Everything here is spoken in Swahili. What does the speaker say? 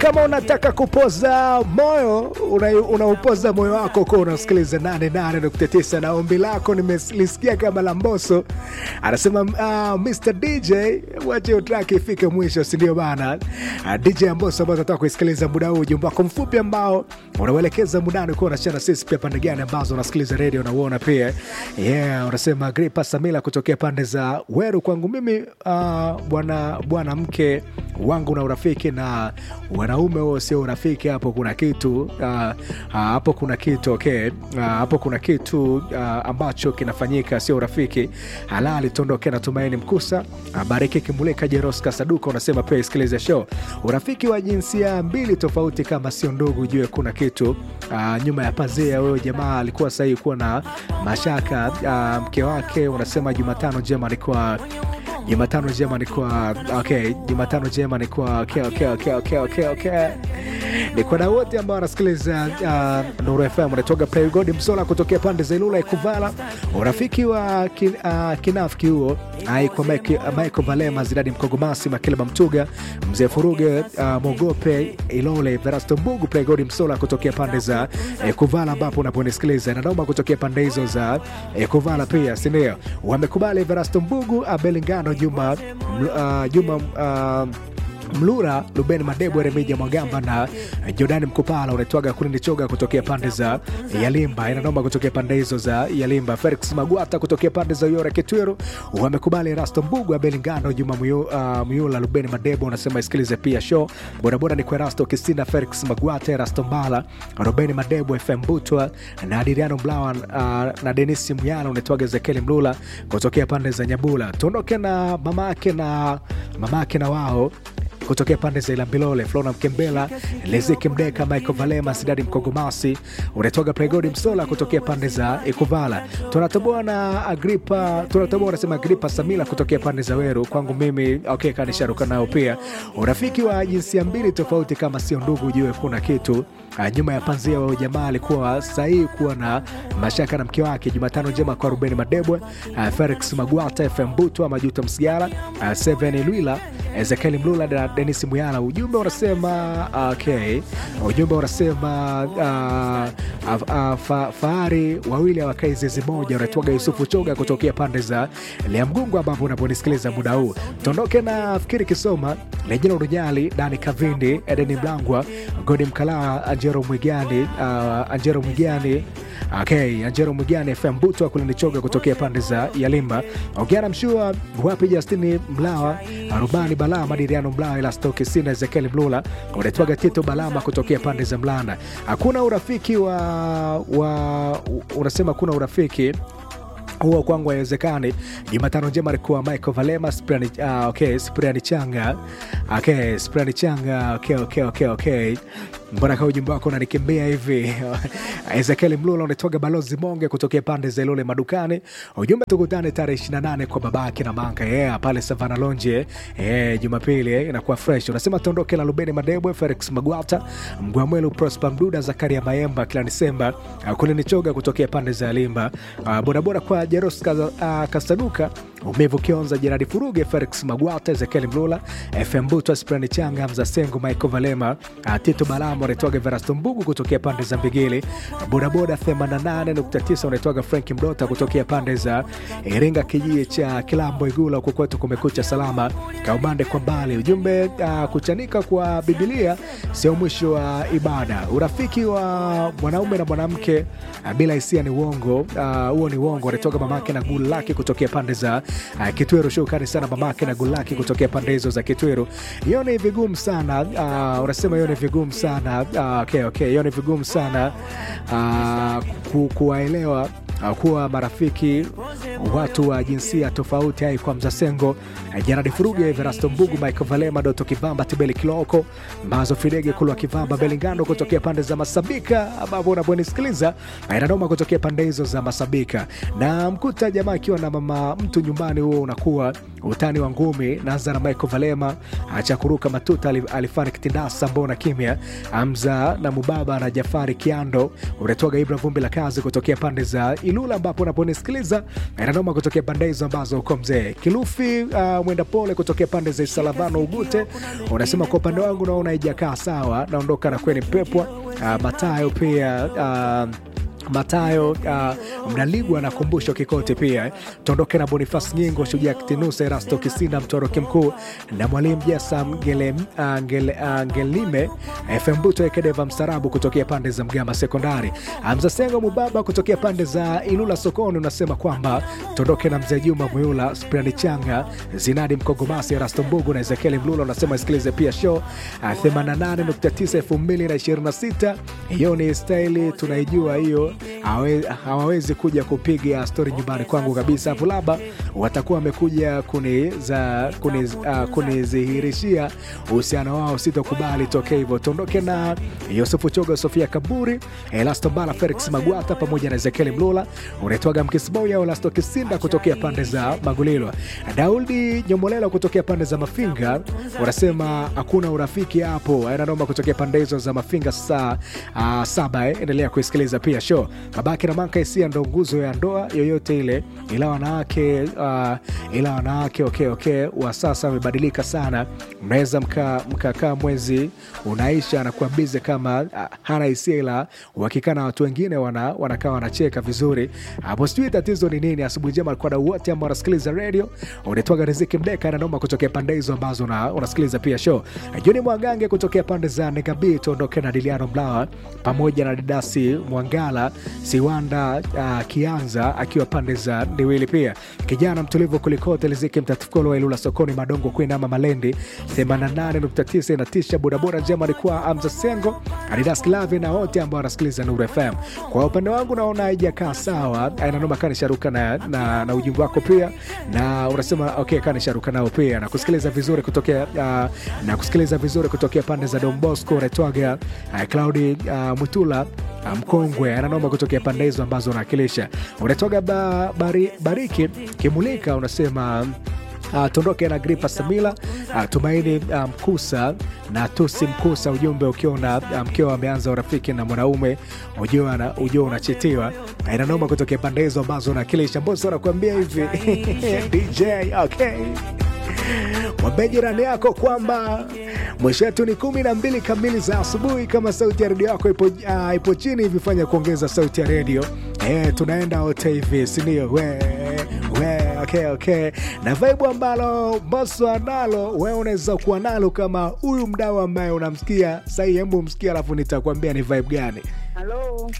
kama unataka kupoza moyo unaupoza una moyo wako kuwa unasikiliza 88.9 na ombi lako nimelisikia kama la Mbosso anasema uh, Mr DJ wache utraki ifike mwisho, sindio bana? Uh, DJ Mbosso ambao tunataka kuisikiliza muda huu, ujumbe wako mfupi ambao unauelekeza mudani kuwa unachana sisi pia pande gani ambazo unasikiliza redio unauona pia yeah, unasema Gripa Samila kutokea pande za Weru. Kwangu mimi uh, bwana bwana mke wangu na urafiki na wanaume huo sio urafiki, hapo kuna kitu uh, uh, hapo kuna kitu okay. Uh, hapo kuna kitu uh, ambacho kinafanyika, sio urafiki halali. Tuondoke na Tumaini Mkusa, uh, Bariki Kimulika, Jeroska Saduka unasema pia isikilize show. Urafiki wa jinsia mbili tofauti kama sio ndugu, jue kuna kitu uh, nyuma ya pazia. Wewe jamaa alikuwa sahihi kuwa na mashaka uh, mke wake. Unasema Jumatano njema alikuwa Jumatano njema ni kwa okay, Jumatano njema ni kwa okay, okay, okay, okay, okay, okay. Ni kwa wote ambao wanasikiliza uh, Nuru FM unatoka Playgod Msola kutokea pande za Ilula Ikuvala, urafiki wa kin, uh, kinafiki huo ai kwa Michael Valema, Zidadi Mkogomasi, Makileba Mtuga, Mzee Furuge, uh, Mogope Ilole, Verasto Mbugu, Playgod Msola kutokea pande za Ikuvala ambapo unaponisikiliza na naomba kutokea pande hizo za Ikuvala pia, si ndio? Wamekubali Verasto Mbugu, Abelingano Juma uh, Juma uh, Mlura Luben Madebo Remija Mwagamba na Jordani Mkupala unaitwaga Kulindi Choga kutokea pande za Yalimba, inanoma kutokea pande hizo za Yalimba. Felix Magwata kutokea pande za Yora Kitwiru wamekubali Rasto Mbugu Abelingano Juma uh, Muyula Luben Madebo unasema isikilize pia show bodaboda ni kwa Rasto Kisina Felix Magwata Rasto Mbala Ruben Madebo FM Butwa na Adiriano Mlawa uh, na Denisi Muyala unaitwaga Ezekiel Mlula kutokea pande za Nyabula. Tuondoke na mamake na mamake na wao kutokea pande za Ilambilole, Flona Mkembela, Lezeki Mdeka, Michael Valema, Sidadi Mkogomasi, unatoka Pregodi Msola kutokea pande za Ikuvala. Tunatoboa na Agripa, tunatoboa unasema Agripa Samila kutokea pande za Weru. Kwangu mimi okay, kanisharuka nao pia. Urafiki wa jinsia mbili tofauti kama sio ndugu, ujue kuna kitu Uh, nyuma ya panzia wa jamaa alikuwa sahihi kuwa na mashaka na mke wake. Jumatano njema kwa Ruben Madebwe, uh, Felix Magwata, FM Butwa, Majuto Msigara, uh, Seven Lwila, Ezekiel Mlula na Denis Muyala. Ujumbe unasema okay, ujumbe unasema uh, uh, uh, fa, fahari wawili hawakai zizi moja. Unatwaga Yusufu Choga kutokea pande za Liamgungu ambapo unaponisikiliza muda huu. Tuondoke na Fikiri Kisoma, Lejina Urujali, Dani Kavindi, Edeni Mlangwa, Godi Mkalaa, Anjero Mwigani, uh, Anjero Mwigani Okay, Anjero Mwigani FM Buto kulinichoga kutokea pande za Yalimba. Ogiana Mshua wapi Justini Mlawa, Rubani Balaa, Madiriano Mlawa, Elastoki Sina, Ezekiel Mlula, unatwaga Tito Balama kutokea pande za Mlanda. Hakuna urafiki wa, wa unasema kuna urafiki huo kwangu haiwezekani. Jumatano njema alikuwa Michael Valema, Spriani, uh, okay, Spriani Changa okay, Spriani Changa okay, okay, okay, okay. Mbona kaa ujumbe wako unanikimbia hivi? Ezekiel Mlula unatoka balozi Monge kutokea pande za Ilole madukani. Ujumbe tukutane tarehe 28 kwa babake na manga yeah, pale Savana Lonje yeah, Jumapili eh, inakuwa fresh. Unasema tuondoke na Lubeni Madebwe, Felix Magwata, Mgwamwelu, Prosper Mduda, Zakaria Mayemba, kila Disemba uh, kule nichoga kutokea pande za Limba uh, bodaboda kwa Jeros uh, Kasaduka Umevu Kionza, Jeradi Furuge, Felix Magwata, Ezekiel Mlula, FM Buto, Sprani Changa, Mza Sengu, Michael Valema, uh, Tito Balamo unaitwaga Verasto Mbugu kutokea pande za Mbigili, bodaboda 88.9 unaitwaga Frank Mdota kutokea pande za Iringa, kijiji cha Kilambo Igula, huku kwetu kumekucha salama, kaumande kwa mbali. Ujumbe uh, kuchanika kwa Bibilia sio mwisho wa uh, ibada. Urafiki wa mwanaume na mwanamke uh, bila hisia ni uongo huo, uh, ni uongo. Anatoka mamake na gulu lake kutokea pande za uh, Kitweru. Shukrani sana mamake na gulu lake kutokea pande hizo za Kitweru. Hiyo ni vigumu sana uh, unasema hiyo ni vigumu sana Uh, okay, okay. Hiyo ni vigumu sana uh, ku, kuwaelewa uh, kuwa marafiki watu wa jinsia tofauti ai kwa Mzasengo, uh, Jaradi Furuge, Verasto Mbugu, Michael Valema, Doto Kivamba, Tibeli Kiloko, Mazo Fidege, Kulwa Kivamba, Belingando kutokea pande za Masabika, ambapo unaponisikiliza inanoma kutokea pande hizo za Masabika, na mkuta jamaa akiwa na mama mtu nyumbani, huo unakuwa utani wa ngumi. Naanza na Michael Valema, acha kuruka matuta, alifani kitindasa, mbona kimya Hamza na Mubaba na Jafari Kiando, unatoga Ibra vumbi la kazi kutokea pande za Ilula ambapo unaponisikiliza inanoma kutokea pande hizo ambazo uko mzee Kilufi. Uh, mwenda pole kutokea pande za Salavano Ugute unasema kwa upande wangu naona haijakaa sawa, naondoka na kweni pepwa. Uh, Matayo pia uh, Matayo uh, Mnaligwa anakumbusha Kikoti pia eh. Tuondoke na Bonifas Nyingo, Shujaa Kitinusa, Erasto Kisinda, Mtoroki Mkuu na Mwalimu Jasa Ngele, uh, Ngele, uh, Ngelime FM Buto Ekedeva Msarabu kutokea pande za Mgama Sekondari, Hamza Sengo Mubaba kutokea pande za Ilula Sokoni unasema kwamba tuondoke na Mzee Juma Muyula, Sprani Changa, Zinadi Mkogomasi, Erasto Mbugu na Ezekieli Mlula unasema isikilize pia show uh, 88.9 2026. Hiyo ni staili tunaijua hiyo hawe- hawawezi kuja kupiga stori nyumbani kwangu kabisa. Hapo labda watakuwa wamekuja kuniza- kuniz- ah, kunizihirishia uhusiano wao, sitokubali tokee hivyo. Tuondoke na Yusufu Choga, Sofia Kaburi, Elasto Mbala, Felix Magwata pamoja na Ezekieli Mlula, unaitwaga Mkisboya Elasto Kisinda kutokea pande za Magulilo, Daudi Nyomolela kutokea pande za Mafinga, unasema hakuna urafiki hapo, aina noma kutokea pande hizo za Mafinga saa uh, saba eh. Endelea kuisikiliza pia show Babake na Manka Isia ndo nguzo ya ndoa yoyote ile, ila wanawake uh, ila wanawake okay, okay, wa sasa wamebadilika sana. Mnaweza mkakaa mka mwezi unaisha anakuwa bize kama uh, hana hisia, ila uhakikaa na watu wengine wana, wanakaa wanacheka vizuri hapo. Sijui tatizo ni nini. Asubuhi njema alikuwa na wote ambao wanasikiliza radio, unaitwaga Riziki Mdeka na noma kutokea pande hizo ambazo una- unasikiliza pia show. Juni Mwangange kutokea pande za Negabi, tuondoke na Diliano Mlawa pamoja na Didasi Mwangala Siwanda uh, Kianza akiwa pande za Ndiwili, pia kijana mtulivu kulikote Liziki Mtatukolo wa Ilula sokoni Madongo Kuinama Malendi 88.9 inatisha. Bodaboda njema alikuwa Amza Sengo Adidas Klavi na wote ambao wanasikiliza Nuru FM. Kwa upande wangu naona haijakaa sawa, ainanoma kanisharuka na, na, na ujumbe wako pia na unasema okay, kanisharuka nao pia na kusikiliza vizuri kutokea uh, na kusikiliza vizuri kutokea pande za Don Bosco Retwaga uh, Claudi uh, Mutula uh, mkongwe ananoma kutokea pande hizo ambazo unawakilisha. Unatoga ba, bari, bariki kimulika unasema Uh, tuondoke na Gripa Samila uh, Tumaini uh, Mkusa na Tusi Mkusa, ujumbe ukiwa na uh, mkiwa ameanza urafiki na mwanaume ujua na ujua unachitiwa. Uh, inanoma kutokea pande hizo ambazo unakilisha. Mboso anakuambia hivi DJ okay Mwambie jirani yako kwamba mwisho wetu ni kumi na mbili kamili za asubuhi. Kama sauti ya redio yako ipo, uh, ipo chini hivi, fanya kuongeza sauti ya redio eh, tunaenda wote hivi, sindio? we we okay, okay. Na vibe ambalo Mbosso analo wewe unaweza kuwa nalo kama huyu mdau ambaye unamsikia sahii. Hebu msikia, alafu nitakwambia ni vibe gani.